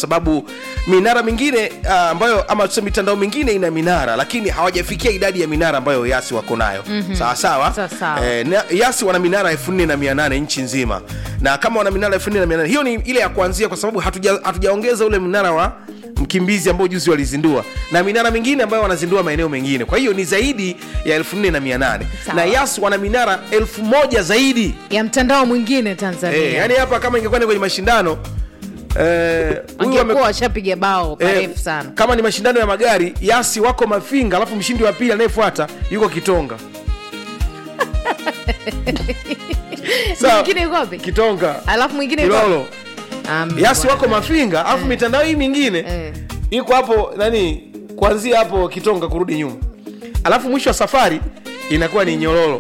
sababu minara mingine uh, ambayo ama tuseme mitandao mingine ina minara lakini hawajafikia idadi ya minara ambayo yasi wako nayo mm-hmm. sawa sawa Sawa sawa. eh, na- yasi wana minara elfu nne na mia nane nchi nzima na kama wana minara elfu nne na mia nane hiyo ni ile ya kuanzia kwa sababu hatuja- hatujaongeza ule mnara wa mkimbizi ambao juzi walizindua na minara mingine ambayo wanazindua maeneo mengine kwa hiyo ni zaidi ya elfu nne na mia nane Sawa. na yas wana minara elfu moja zaidi ya mtandao mwingine tanzania Eh, yani hapa kama ingekuwa ni kwenye mashindano eh, huyu ame- angekuwa washapiga bao eh, parefu sana kama ni mashindano ya magari yasi wako mafinga alafu mshindi wa pili anayefuata yuko kitonga Sawa. mwingine yuko wapi kitonga alafu mwingine yuko wapi? kilolo Am- yasi wako bwana. mafinga alafu mitandao hii mingine Eh. iko hapo nani kuanzia hapo kitonga kurudi nyuma alafu mwisho wa safari inakuwa ni nyororo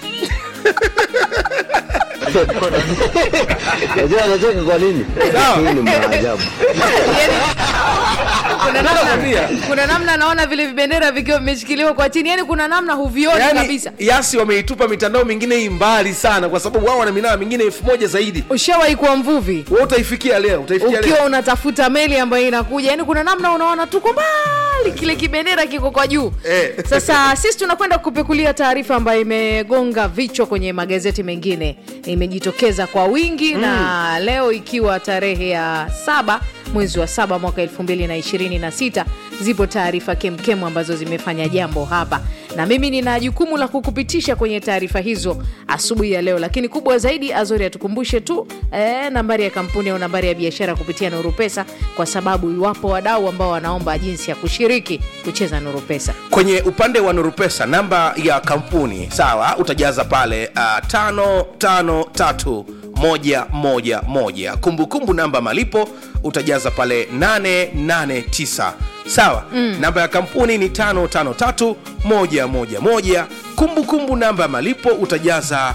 Unajua anacheka kwa nini? Sawa. Hii ni maajabu. Yaani, kuna namna Nakwambia. kuna namna naona vile vibendera vikiwa vimeshikiliwa kwa chini yani kuna namna huvioni yani, kabisa yasi wameitupa mitandao mingine hii mbali sana kwa sababu wao wana minara mingine elfu moja zaidi ushawahi kuwa mvuvi we utaifikia leo utaifikia leo ukiwa unatafuta meli ambayo inakuja yani kuna namna unaona tuko mbali kile kibendera kiko kwa juu Eh. sasa sisi tunakwenda kupekulia taarifa ambayo imegonga vichwa kwenye magazeti mengine imejitokeza kwa wingi mm. na leo ikiwa tarehe ya saba mwezi wa saba mwaka elfu mbili na ishirini na sita zipo taarifa kemkemu ambazo zimefanya jambo hapa na mimi nina jukumu la kukupitisha kwenye taarifa hizo asubuhi ya leo lakini kubwa zaidi azori atukumbushe tu eh, nambari ya kampuni au nambari ya biashara kupitia nuru pesa kwa sababu iwapo wadau ambao wanaomba jinsi ya kushiriki kucheza nuru pesa kwenye upande wa nurupesa namba ya kampuni sawa utajaza pale uh, tano tano tatu moja moja moja kumbukumbu namba malipo utajaza pale 889 sawa mm. namba ya kampuni ni 553 111 kumbukumbu namba ya malipo utajaza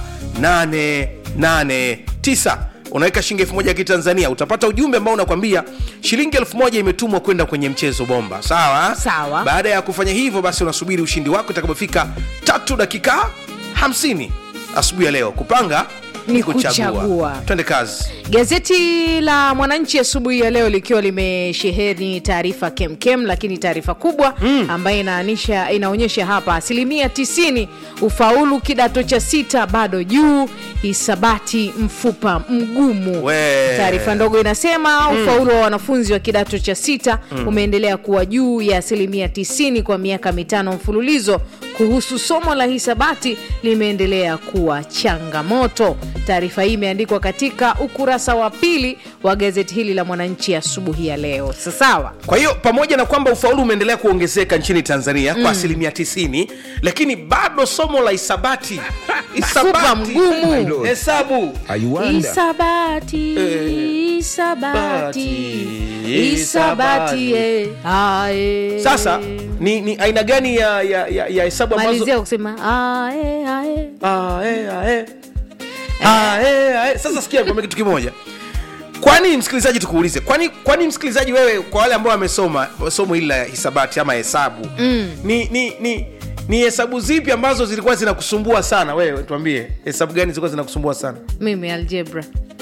889 unaweka shilingi elfu moja ya kitanzania utapata ujumbe ambao unakwambia shilingi elfu moja imetumwa kwenda kwenye mchezo bomba sawa Sawa. baada ya kufanya hivyo basi unasubiri ushindi wako itakapofika tatu dakika 50 asubuhi ya leo kupanga Ni kuchagua. twende kazi Gazeti la Mwananchi asubuhi ya leo likiwa limesheheni taarifa kemkem, lakini taarifa kubwa mm. ambayo inaanisha inaonyesha hapa asilimia 90 ufaulu kidato cha sita bado juu, hisabati mfupa mgumu. We. Taarifa ndogo inasema mm. ufaulu wa wanafunzi wa kidato cha sita mm. umeendelea kuwa juu ya asilimia 90 kwa miaka mitano mfululizo. Kuhusu somo la hisabati limeendelea kuwa changamoto. Taarifa hii imeandikwa katika ukurasa wa pili wa gazeti hili la Mwananchi asubuhi ya leo. Sasawa, kwa hiyo pamoja na kwamba ufaulu umeendelea kuongezeka nchini tanzania kwa asilimia 90 lakini bado somo la hisabati Mfupa mgumu. hesabu hisabati hisabati hisabati eh, ah, eh. sasa ni, ni aina gani ya ya, ya, ya hesabu ambazo malizia kusema ah, eh, ah, eh. Ah, eh, ah, eh. Ah, eh, ah, eh. sasa sikia nikwambie kitu kimoja kwani msikilizaji tukuulize kwani kwani msikilizaji wewe kwa wale ambao wamesoma somo hili la hisabati ama hesabu mm. ni ni ni ni hesabu zipi ambazo zilikuwa zinakusumbua sana wewe tuambie hesabu gani zilikuwa zinakusumbua sana mimi algebra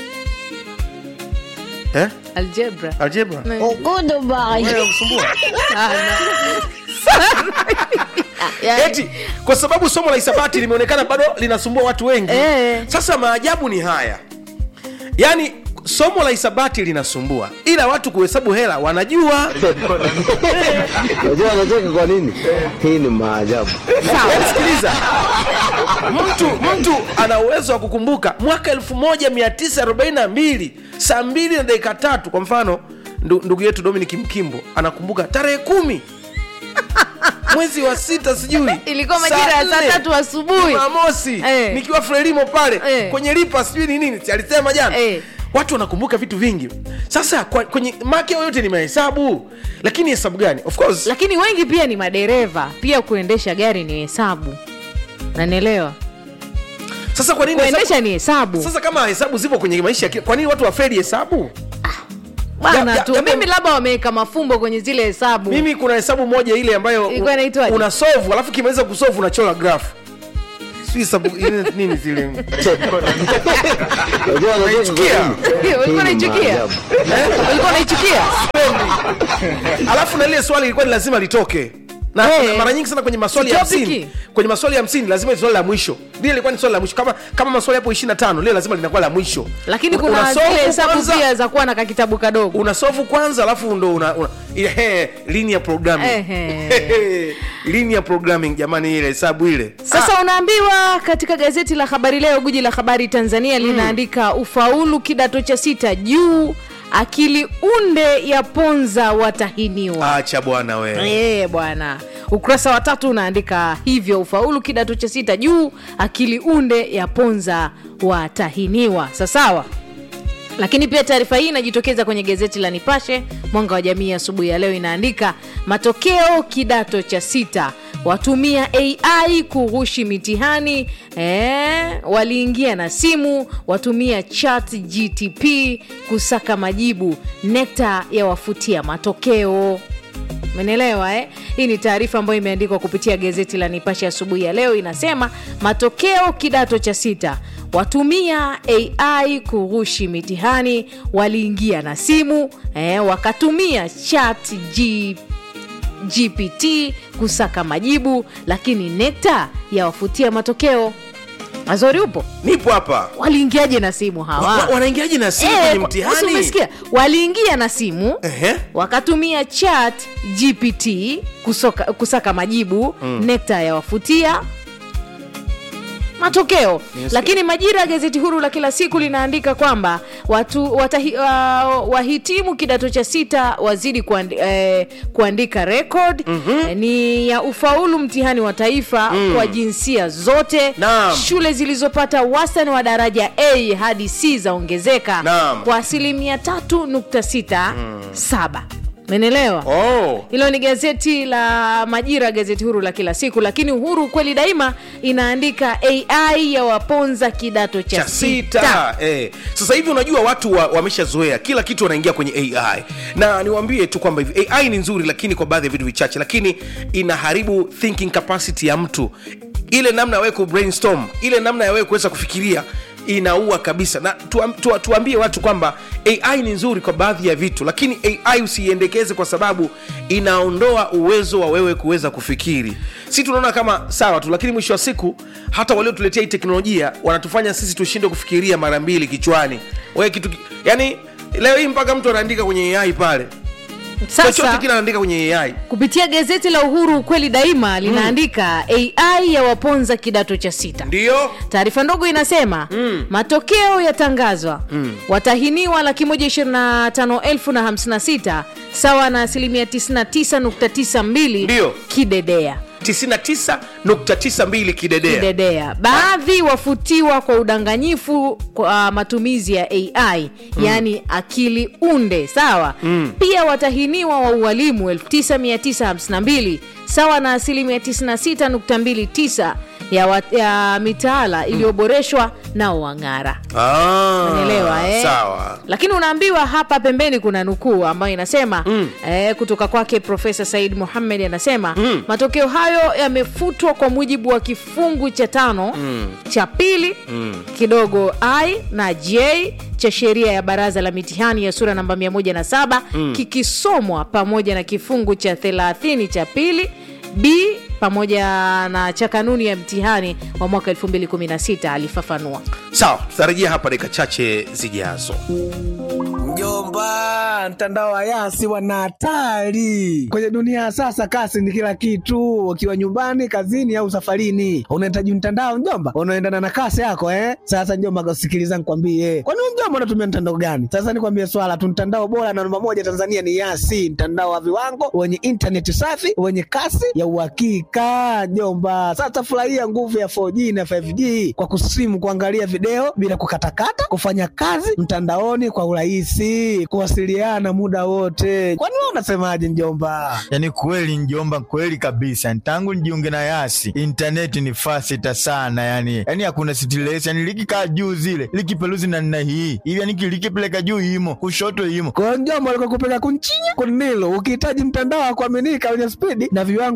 eh? algebra algebra Ne- Wewe kusumbua Yani, eti kwa sababu somo la hisabati limeonekana bado linasumbua watu wengi Eh. sasa maajabu ni haya yaani somo la hisabati linasumbua ila watu kuhesabu hela wanajua Unajua anacheka kwa nini? Hii ni maajabu. Yaani sikiliza mtu mtu ana uwezo wa kukumbuka mwaka 1942 saa mbili na dakika tatu kwa mfano ndu, ndugu yetu dominic mkimbo anakumbuka tarehe kumi mwezi wa sita sijui ilikuwa majira ya saa nne, tatu asubuhi jumamosi Eh. nikiwa frelimo pale Eh. kwenye lipa sijui ni nini si alisema jana Eh. watu wanakumbuka vitu vingi sasa kwa, kwenye make yote ni mahesabu lakini hesabu gani of course lakini wengi pia ni madereva pia kuendesha gari ni hesabu nanielewa sasa kwa nini hesabu- kuendesha ni hesabu sasa kama hesabu zipo kwenye maisha ya kila- kwa nini watu wafeli hesabu bana ya- tu ya- mimi labda wameweka mafumbo kwenye zile hesabu mimi kuna hesabu moja ile ambayo Ilikuwa inaitwaje? una solve alafu kimaliza kusolve unachora graph si hesabu ile nini zile Unajua anacheka kwa Unaichukia? nini? Hii ulikuwa ni unaichukia maajabu. ulikuwa unaichukia alafu na lile swali ilikuwa ni lazima litoke na Hey. na mara nyingi sana kwenye maswali ya Topiki. hamsini kwenye maswali ya hamsini lazima ni swali la mwisho lile ilikuwa ni swali la mwisho kama kama maswali hapo ishiri na tano lile lazima linakuwa la mwisho lakini Una- kuna unasolve zile hesabu kwanza, pia za kuwa na kakitabu kadogo unasofu kwanza alafu ndo una, una ile he, linear programming Ehe. linear programming jamani ile hesabu ile sasa unaambiwa katika gazeti la habari leo guji la habari tanzania linaandika ufaulu kidato cha sita juu akili unde ya ponza watahiniwa acha bwana we Eh, bwana ukurasa wa tatu unaandika hivyo ufaulu kidato cha sita juu akili unde ya ponza watahiniwa sasawa lakini pia taarifa hii inajitokeza kwenye gazeti la nipashe mwanga wa jamii asubuhi ya leo inaandika matokeo kidato cha sita watumia ai kughushi mitihani eh, waliingia na simu watumia chat gtp kusaka majibu nekta ya wafutia matokeo menelewa eh? hii ni taarifa ambayo imeandikwa kupitia gazeti la nipashe asubuhi ya leo inasema matokeo kidato cha sita watumia ai kughushi mitihani waliingia na simu eh, wakatumia chat G, gpt kusaka majibu lakini nekta yawafutia matokeo azori upo nipo hapa waliingiaje na simu Wa- hawa wa- wanaingiaje na simu Eh, kwenye kwa- mtihani umesikia? waliingia na simu Ehe. wakatumia chat gpt kusoka, kusaka majibu mm. nekta yawafutia matokeo lakini majira ya gazeti huru la kila siku linaandika kwamba watu watahi, uh, wahitimu kidato cha sita wazidi kuandi, eh, kuandika rekod mm-hmm. eh, ni ya ufaulu mtihani wa taifa mm. kwa jinsia zote Naam. shule zilizopata wastani wa daraja a hadi c zaongezeka Naam. kwa asilimia 367 menelewa oh. hilo ni gazeti la majira gazeti huru la kila siku lakini uhuru kweli daima inaandika ai ya waponza kidato cha, cha sita eh. sasa hivi unajua watu wa- wameshazoea kila kitu wanaingia kwenye ai na niwaambie tu kwamba hivi ai ni nzuri lakini kwa baadhi ya vitu vichache lakini inaharibu thinking capacity ya mtu ile namna ya wewe ku brainstorm ile namna ya wewe kuweza kufikiria inaua kabisa na tuam, tu, tuambie watu kwamba ai ni nzuri kwa baadhi ya vitu lakini ai usiiendekeze kwa sababu inaondoa uwezo wa wewe kuweza kufikiri si tunaona kama sawa tu lakini mwisho wa siku hata waliotuletea hii teknolojia wanatufanya sisi tushindwe kufikiria mara mbili kichwani wewe kitu ki- yani leo hii mpaka mtu anaandika kwenye ai pale chochote sasa kile anaandika kwenye ai kupitia gazeti la uhuru ukweli daima linaandika ai ya waponza kidato cha sita ndio taarifa ndogo inasema mm. matokeo yatangazwa mm. watahiniwa laki moja ishirini na tano elfu na hamsini na sita sawa na asilimia 99.92 Ndio. kidedea 99.92 kidedea kidedea baadhi wafutiwa kwa udanganyifu kwa matumizi ya ai mm. yaani akili unde sawa mm. pia watahiniwa wa ualimu 9952 sawa na asilimia 96.29 ya, wa- ya mitaala iliyoboreshwa nao wang'ara ah, Unaelewa, eh? sawa lakini unaambiwa hapa pembeni kuna nukuu ambayo inasema mm. eh, kutoka kwake profesa said muhammed anasema mm. matokeo hayo yamefutwa kwa mujibu wa kifungu cha tano mm. cha pili mm. kidogo i na j cha sheria ya baraza la mitihani ya sura namba 107 mm. kikisomwa pamoja na kifungu cha 30 cha pili b pamoja na cha kanuni ya mtihani wa mwaka 216 alifafanua sawa tutarejea hapa dakika chache zijazo Mjomba, mtandao wa Yasi wana hatari kwenye dunia ya sasa. Kasi ni kila kitu, ukiwa nyumbani, kazini au safarini, unahitaji mtandao mjomba, unaendana na kasi yako eh. Sasa mjomba, sikiliza nikwambie, kwani wewe mjomba unatumia mtandao gani? Sasa nikwambie swala tu, mtandao bora na namba moja Tanzania ni Yasi, mtandao wa viwango wenye intaneti safi wenye kasi ya uhakika mjomba. Sasa furahia nguvu ya 4G na 5G kwa kusimu, kuangalia video bila kukatakata, kufanya kazi mtandaoni kwa urahisi, kuwasiliana muda wote. Kwani wewe unasemaje mjomba? yaani kweli njomba kweli kabisa tangu nijiunge na yasi intaneti ni fasita sana yani yani hakuna stress yani likikaa juu zile likipeluzi na nna hii hivi yani likipeleka juu imo kushoto imo Kwa hiyo mjomba, alikokupeleka kunchinya kunilo, ukihitaji mtandao wa kuaminika wenye spidi na viwango